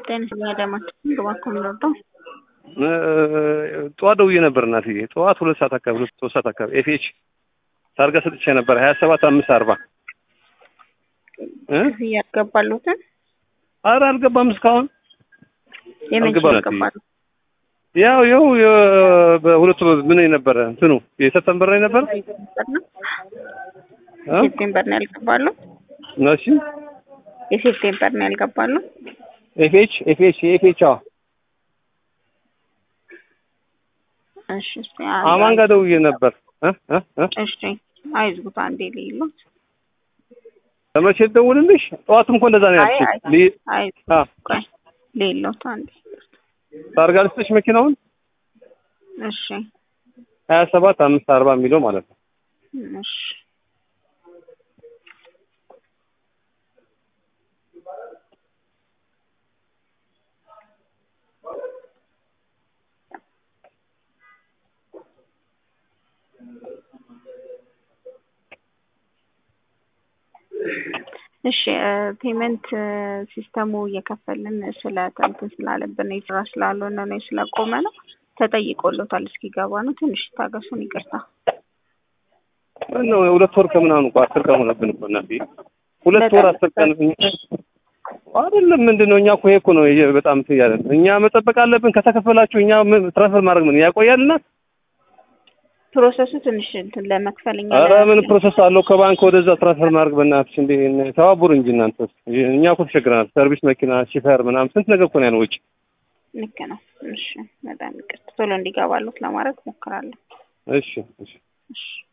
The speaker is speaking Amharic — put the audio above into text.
ጤነኛ ደማችን ግባኩም ነበር ጠዋት ደውዬ ነበር እናትዬ። ጠዋት ሁለት ሰዓት አካባቢ ሁለት ሶስት ሰዓት አካባቢ ኤፍኤች ታርጋ ሰጥቼ ነበር ሀያ ሰባት አምስት አርባ እያስገባሉትን አረ አልገባም እስካሁን የመቼ አልገባም ያስገባሉ? ያው ያው በሁለቱ ምን ነበረ እንትኑ የሰፕተምበር ላይ ነበር እ ሴፕቴምበር ነው ያልገባሉ። እሺ የሴፕቴምበር ነው ያልገባሉ። ኤፍኤች ኤፍኤች ኤፍኤች አዎ እሺ እስኪ አንድ- አማን ጋር ደውዬ ነበር እ እ እ እሺ አይዝጉት አንዴ ሌሎት ለመቼ ደውልልሽ? ጠዋትም እኮ እንደዛ ነው አይ ያልኩሽ። አይ ሊ- አይ አ ቆይ ሌሎት አንዴ ታርጋ ልስጥሽ መኪናውን እሺ ሀያ ሰባት አምስት አርባ የሚለው ማለት ነው። እሺ እሺ ፔመንት ሲስተሙ እየከፈልን ስለ እንትን ስላለብን የስራ ስላልሆነ ነው ስለቆመ ነው ተጠይቆሎታል። እስኪገባ ነው። ትንሽ ታገሱን። ይቅርታ። ነው ሁለት ወር ከምናምን እኮ አስር ቀን ሆነብን እኮ እናትዬ። ሁለት ወር አስር ቀን አይደለም ምንድን ነው እኛ እኮ ይሄ እኮ ነው ይሄ በጣም እንትን እያለን እኛ መጠበቅ አለብን። ከተከፈላችሁ እኛ ምን ትራንስፈር ማድረግ ምን ያቆያልና ፕሮሰሱ ትንሽ እንትን ለመክፈል እኛ ኧረ ምን ፕሮሰስ አለው? ከባንክ ወደዛ ትራንስፈር ማድረግ በእናትሽ እንዴ ተባቡር እንጂ እናንተ እኛ እኮ ተቸግረናል። ሰርቪስ መኪና፣ ሺፈር ምናምን ስንት ነገር እኮ ነው ያለው ወጪ። ልክ ነው። እሺ በጣም ይቅርታ። ቶሎ እንዲገባሉት ለማድረግ ሞክራለሁ። እሺ እሺ እሺ